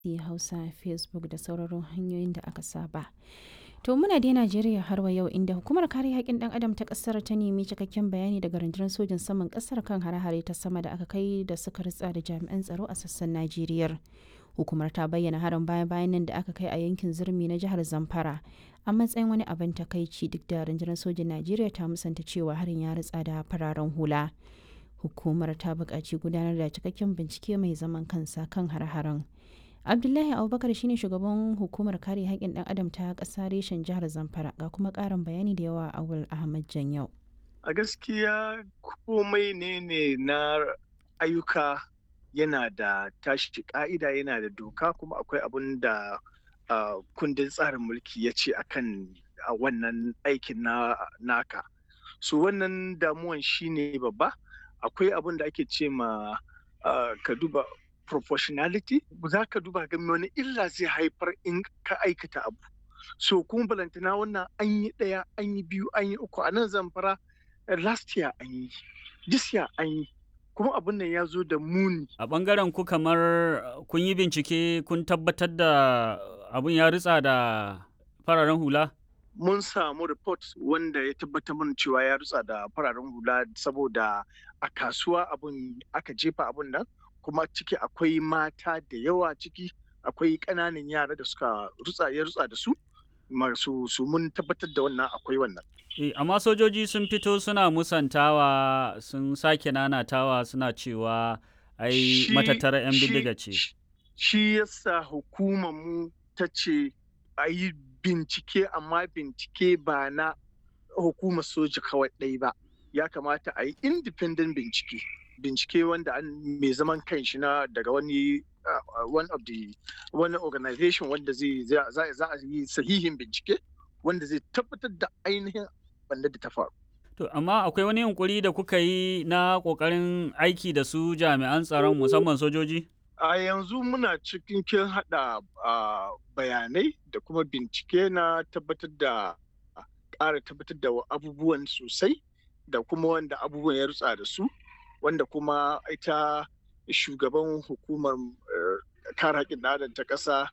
Hausa, Facebook da sauraron hanyoyin da aka saba. To muna dai Najeriya har wa yau inda hukumar kare haƙƙin ɗan adam ta ƙasar ta nemi cikakken bayani daga rundunar sojin saman ƙasar kan hare-hare ta sama da aka kai da suka ritsa da jami'an tsaro a sassan Najeriya. Hukumar ta bayyana harin baya-bayan nan da aka kai a yankin Zurmi na jihar Zamfara a matsayin wani abin takaici duk da rundunar sojin Najeriya ta musanta cewa harin ya ritsa da fararen hula. Hukumar ta buƙaci gudanar da cikakken bincike mai zaman kansa kan har-haren. abdullahi abubakar shine shugaban hukumar kare haƙƙin ɗan adam ta ƙasa reshen jihar zamfara ga kuma ƙarin bayani da yawa a wul ahmad janyau a gaskiya komai ne ne na ayyuka yana da tashi ka'ida yana da doka kuma akwai abun da kundin tsarin mulki ya ce akan wannan aikin na naka so wannan damuwan shine babba akwai abun da ake ce ma ka duba proportionality za ka duba ga wani illa zai haifar in ka aikata abu so kuma balantana wannan an yi ɗaya an yi biyu an yi uku a nan zamfara last year an yi this year an yi kuma abin nan ya zo da muni a ɓangaren ku kamar kun yi bincike kun tabbatar da abin ya ritsa da fararen hula mun samu report wanda ya tabbatar mana cewa ya ritsa da fararen hula saboda a kasuwa abin aka jefa abin nan kuma ciki akwai mata da yawa ciki akwai ƙananan yara da suka rutsa ya rutsa da su masu su mun tabbatar da wannan akwai wannan e, amma sojoji sun fito suna musantawa sun sake nanatawa suna cewa ai matattara 'yan bindiga ce shi yasa hukumar mu ta ce a yi bincike amma bincike ba na hukumar soja kawai ɗai ba ya kamata a yi independent bincike bincike wanda an mai zaman kanshi na daga wani one of the wani organization wanda zai za a yi sahihin bincike wanda zai tabbatar da ainihin wanda da ta faru. To amma akwai wani yunkuri da kuka yi na kokarin aiki da su jami'an tsaron musamman sojoji? A yanzu muna cikin kin hada bayanai da kuma bincike na tabbatar da ƙara tabbatar da abubuwan sosai da kuma wanda abubuwan ya rutsa da su. wanda kuma ita shugaban hukumar kare haƙƙin adam ta ƙasa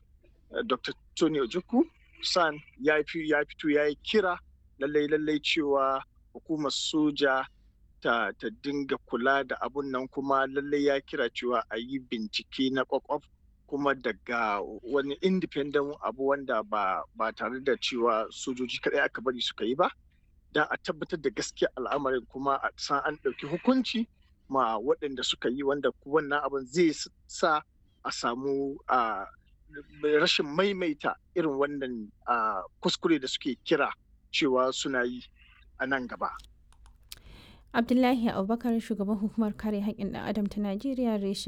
dr tony ojukwu san ya fito ya yi kira lallai lallai cewa hukumar soja ta, ta dinga kula da abun nan kuma lallai ya kira cewa a yi bincike na kwakwaf kuma daga wani independent abu wanda ba, ba tare da cewa sojoji kaɗai aka bari suka yi ba don a tabbatar da gaskiya al'amarin kuma a san an ɗauki hukunci ma waɗanda suka yi wanda wannan abin zai sa a samu rashin maimaita irin wannan kuskure da suke kira cewa suna yi a nan gaba. abdullahi abubakar shugaban hukumar kare haƙƙin ɗan adam ta najeriya reshen